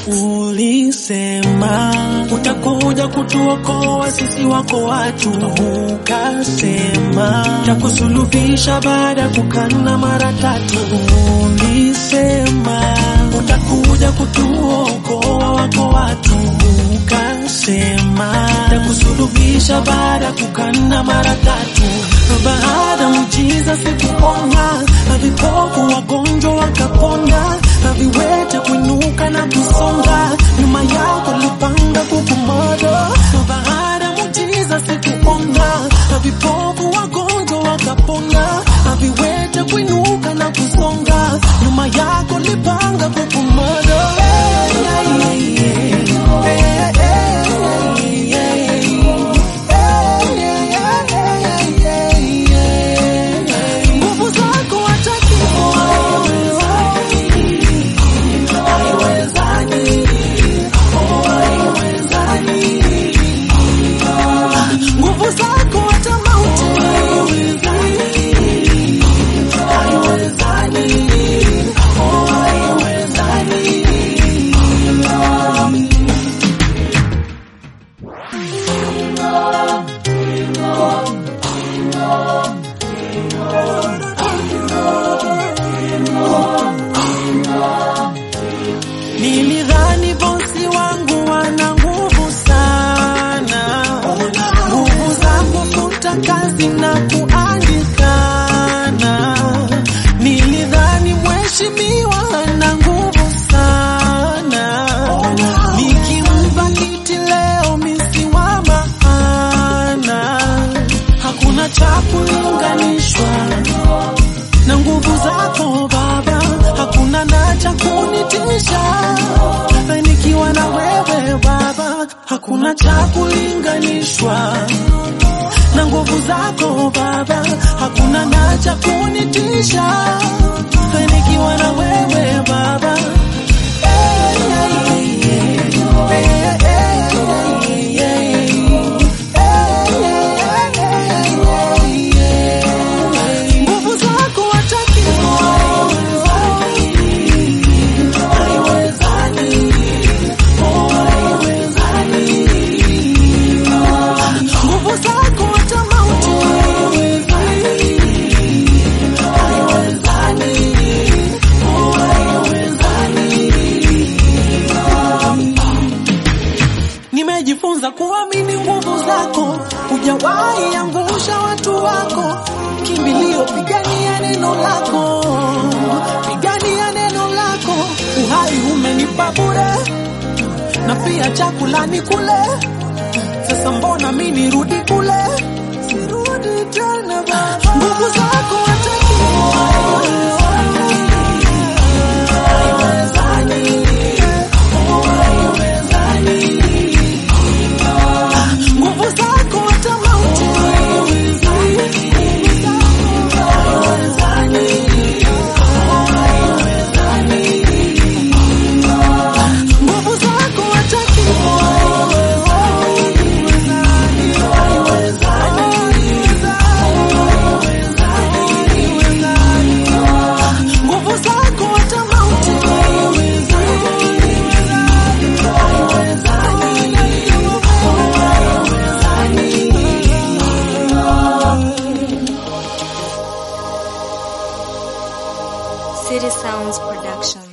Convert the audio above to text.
Ulisema utakuja kutuokoa sisi wako watu, ukasema takusuluhisha baada ya kukana mara tatu. Ulisema utakuja kutuokoa wako watu, ukasema takusuluhisha baada ya kukana mara tatu. Baada muujiza sikuona, na vipofu wagonjwa wakapona, na viwete kuinuka na kusonga, nyuma yako lipanga kukumada. Baada muujiza sikuona, na vipofu wagonjwa wakapona, na viwete kuinuka na kusonga, nyuma yako lipanga kukumada. Nguvu zako hata nguvu zako hata mauti Nilidhani bosi wangu wana nguvu sana, nguvu za kufuta kazi na kuandikana. Nilidhani mheshimiwa ana nguvu sana, nikimpa kiti leo misiwa maana, hakuna cha kulinganishwa na nguvu zako Baba, hakuna na cha kunitisha. Nikiwa na wewe Baba, hakuna cha kulinganishwa na nguvu zako Baba, hakuna na cha kunitisha. Nikiwa na wewe Baba, Eh, eh, eh, eh, eh, eh, eh, eh. Nguvu zako hata nguvu zako hata mauti Nimejifunza kuamini nguvu zako, hujawahi angusha watu wako. Kimbilio, pigania neno lako, pigania neno lako. Uhai umenipa bure na pia chakula ni kule. Sasa mbona mi nirudi kule? Sirudi tena Baba, nguvu zako hata nguvu zako hata mauti nguvu zako hata nguvu zako hata mauti City Sounds Production.